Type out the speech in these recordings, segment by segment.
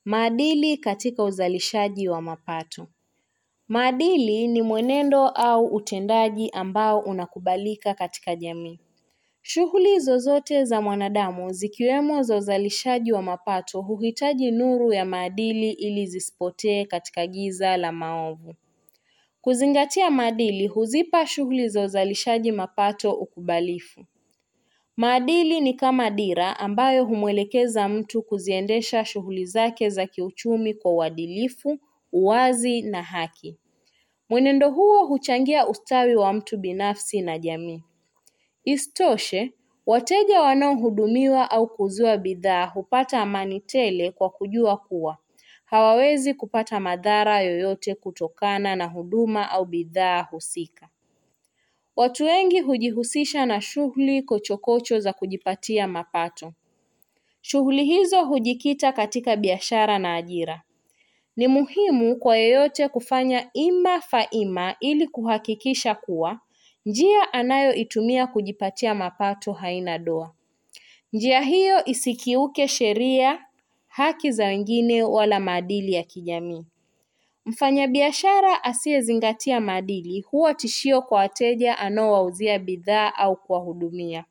Maadili katika uzalishaji wa mapato. Maadili ni mwenendo au utendaji ambao unakubalika katika jamii. Shughuli zozote za mwanadamu zikiwemo za uzalishaji wa mapato huhitaji nuru ya maadili ili zisipotee katika giza la maovu. Kuzingatia maadili huzipa shughuli za uzalishaji mapato ukubalifu. Maadili ni kama dira ambayo humwelekeza mtu kuziendesha shughuli zake za kiuchumi kwa uadilifu, uwazi na haki. Mwenendo huo huchangia ustawi wa mtu binafsi na jamii. Isitoshe, wateja wanaohudumiwa au kuuziwa bidhaa hupata amani tele kwa kujua kuwa hawawezi kupata madhara yoyote kutokana na huduma au bidhaa husika. Watu wengi hujihusisha na shughuli kochokocho za kujipatia mapato. Shughuli hizo hujikita katika biashara na ajira. Ni muhimu kwa yeyote kufanya ima faima ili kuhakikisha kuwa njia anayoitumia kujipatia mapato haina doa. Njia hiyo isikiuke sheria, haki za wengine wala maadili ya kijamii. Mfanyabiashara asiyezingatia maadili huwa tishio kwa wateja anaowauzia bidhaa au kuwahudumia.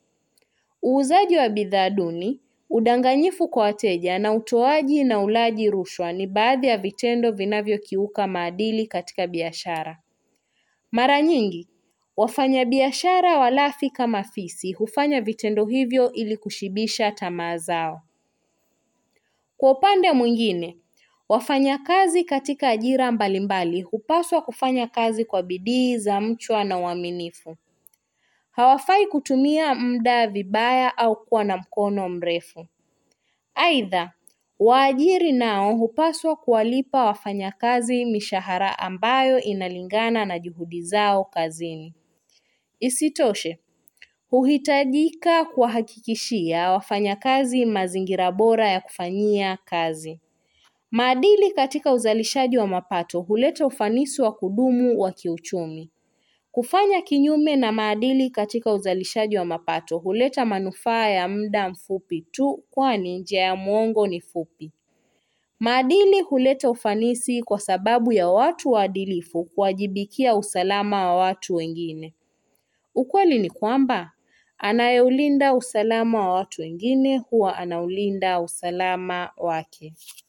Uuzaji wa bidhaa duni, udanganyifu kwa wateja na utoaji na ulaji rushwa ni baadhi ya vitendo vinavyokiuka maadili katika biashara. Mara nyingi, wafanyabiashara walafi kama fisi hufanya vitendo hivyo ili kushibisha tamaa zao. Kwa upande mwingine, wafanyakazi katika ajira mbalimbali hupaswa kufanya kazi kwa bidii za mchwa na uaminifu. Hawafai kutumia muda vibaya au kuwa na mkono mrefu. Aidha, waajiri nao hupaswa kuwalipa wafanyakazi mishahara ambayo inalingana na juhudi zao kazini. Isitoshe, huhitajika kuwahakikishia wafanyakazi mazingira bora ya kufanyia kazi. Maadili katika uzalishaji wa mapato huleta ufanisi wa kudumu wa kiuchumi. Kufanya kinyume na maadili katika uzalishaji wa mapato huleta manufaa ya muda mfupi tu kwani njia ya mwongo ni fupi. Maadili huleta ufanisi kwa sababu ya watu waadilifu kuwajibikia usalama wa watu wengine. Ukweli ni kwamba, anayeulinda usalama wa watu wengine huwa anaulinda usalama wake.